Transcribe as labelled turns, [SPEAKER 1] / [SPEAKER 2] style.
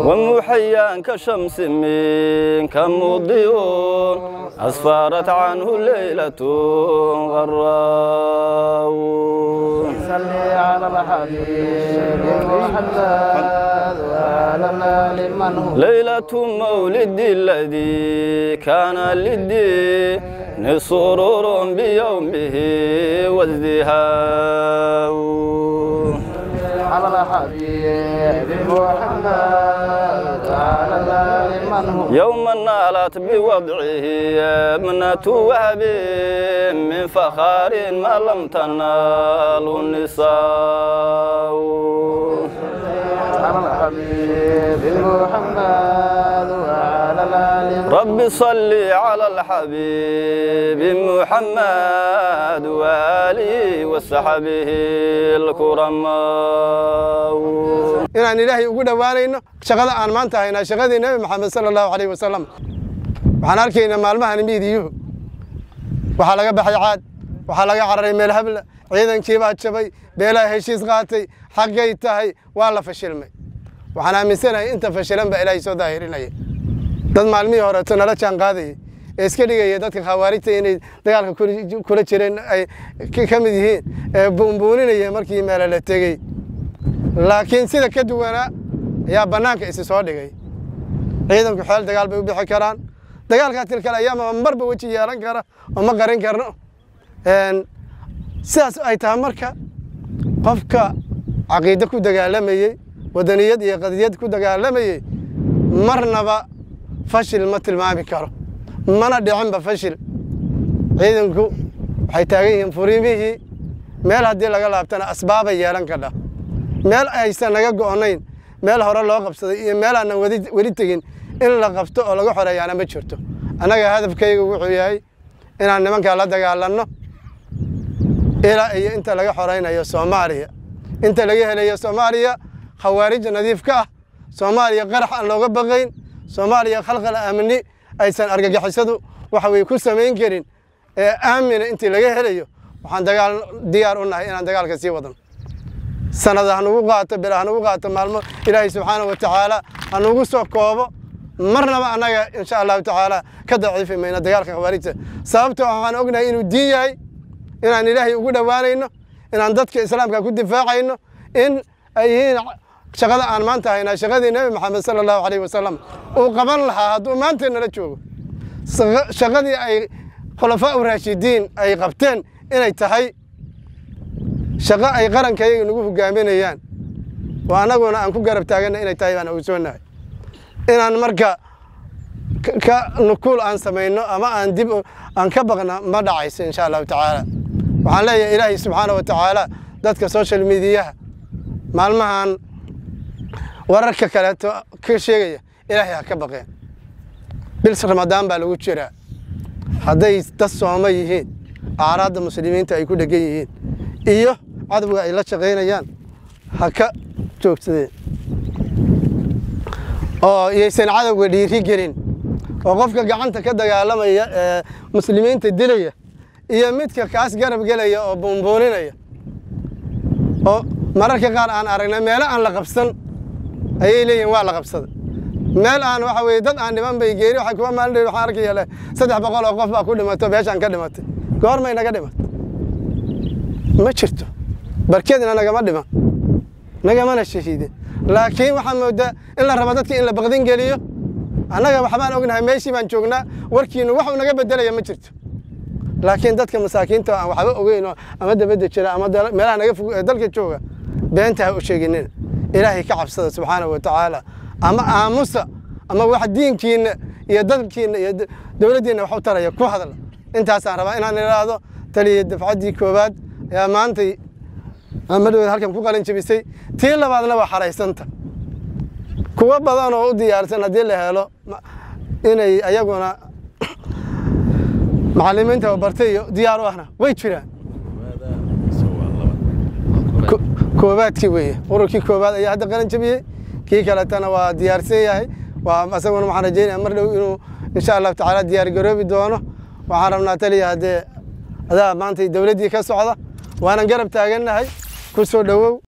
[SPEAKER 1] ومحيا كشمس منك مضيء أسفرت عنه ليلة غراء
[SPEAKER 2] صل على الحبيب محمد وعلى الآل من هو
[SPEAKER 1] ليلة مولد الذي كان للدين سرور بيومه وازدهاء
[SPEAKER 2] على الحبيب محمد وعلى الآل من هو
[SPEAKER 1] يوما نالت بوضعه ابنة وهب من فخار ما لم تناله النساء
[SPEAKER 2] على الحبيب محمد وعلى الآل من هو
[SPEAKER 1] رب صل على الحبيب محمد وآله وصحبه الكرماء
[SPEAKER 3] inaan ilaahay ugu dhowaanayno shaqada aan maanta haynaa shaqadii nebi maxamed sala allahu calayh wasalam waxaan arkaynaa maalmahan miidiyuhu waxaa laga baxay caad waxaa laga cararay meel habla ciidankii baa jabay beelaha heshiis qaatay xaggay tahay waa la fashilmay waxaan aaminsanahay inta fashilan baa ilaahay soo daahirinaya dad maalmihii horeeto nala jaan qaadayay ee iska dhigaya dadka khawaarijta inay dagaalka kula- kula jireen ay ka- ka mid yihiin ee buunbuuninaya markii meele la tegey laakiin sida ka duwanaa ayaa bannaanka isi soo dhigay ciidanku xeel dagaal bay u bixi karaan dagaalkaa tilkale ayaama marba weji yeelan kara oo ma qarin karno Een, sidaas ay tahay marka qofka caqiide ku dagaalamayey wadaniyad iyo qadiyad ku dagaalamayey marnaba fashil ma tilmaami karo mana dhicinba fashil ciidanku waxay taagan yihiin furiimihii meel haddii laga laabtana asbaabay yeelan kadha meel aysan naga go'onayn meel hore loo qabsaday iyo meel aanan wadi weli tegin in la qabto oo laga xoreeyaana ma jirto annaga hadafkayga wuxuu yahay inaan nimankaa la dagaalanno ilaa iyo inta laga xoraynayo soomaaliya inta laga helayo soomaaliya khawaarij nadiif ka ah soomaaliya qarax aan looga baqayn soomaaliya khalqal amni aysan argagixisadu waxa weye ku samayn karin ee aamina intii laga helayo waxaan dagaal diyaar u nahay inaan dagaalka sii wadano sanada hanugu qaato bil hanugu qaato maalmo ilaahay subxaana wa tacaala hanugu soo koobo marnaba annaga insha allahu tacaala ka daciifi mayno dagaalka khawaarijta sababtoo ah waxaan ognahay inuu diin yahay inaan ilaahay ugu dhowaanayno inaan dadka islaamka ku difaacayno in ay yihiin shaqada aan maanta haynaa shaqadii nebi maxamed sala allahu calayh wasalam uu qaban lahaa hadduu maanta nala joogo Shaqa- shaqadii ay khulafaa u raashidiin ay qabteen inay tahay shaqo ay qarankayaga nagu hogaaminayaan oo annaguna aan ku garab taaganna inay tahay baan ogsoonahay inaan marka ka- ka nukuul aan samayno ama aan dib u- aan ka baqna ma dhacayso insha allahu tacaala waxaan leeyahay ilaahay subxaana wa tacaala dadka social mediyaha maalmahan wararka kaleeto ka sheegaya ilaahay ha ka baqeen bil ramadaan baa lagu jiraa hadday dad sooma yihiin acraadda muslimiinta ay ku dhegan yihiin iyo cadowga ay la shaqaynayaan ha ka joogsadeen oo iyaysan cadowga dhiiri gelin oo qofka gacanta ka dagaalamaya ee muslimiinta dilaya iyo midka kaas garab gelaya oo buunbuuninaya oo mararka qaar aan aragnay meelo aan la qabsan ayay leeyihin waa la qabsaday meel aan waxa weye dad aan dhiman bay geeri waxa kuwa maalin dhow waxaan arkaya leh saddex boqol oo qof baa ku dhimato meeshaan ka dhimatay goormay naga dhimatay ma jirto barkeedna nagama dhiman nagamana shahiidin laakiin waxaan moodaa in la rabo dadka in la baqdin geliyo annaga waxbaan ognahay meeshii baan joognaa warkiinu wax uu naga bedelaya ma jirto laakiin dadka masaakiinta aan waxba ogeyn oo ama dabadda jira ama dal- meelaha naga fog ee dalka jooga beenta ha u sheeginina ilaahay ka cabsada subxaanahu wa tacaala ama aamusa ama wax diinkiina iyo dadkiina iyo d- dowladdiina wax u taraya ku hadla intaasaan rabaa inaan idhaahdo taliya dafcaddii koowaad ayaa maantay madhoweed halkan ku qalin jebisay tii labaadna waa xaraysanta kuwo badan oo u diyaarsan haddii la helo ma- inay ayaguna macalimiinta oo bartay iyo diyaar u ahna way jiraan Ko- koobaadkii weeye ururkii koobaad ayaa hadda qalin jebiyey kii kaletana waa diyaarsan yahay waa asaguna waxaan rajeynaya mar dhow inuu insha allahu tacaala diyaar garoobi doono waxaan rabnaa taliya haddee adaa maanta dowladdii ka socda waanan garab taagannahay ku soo dhowow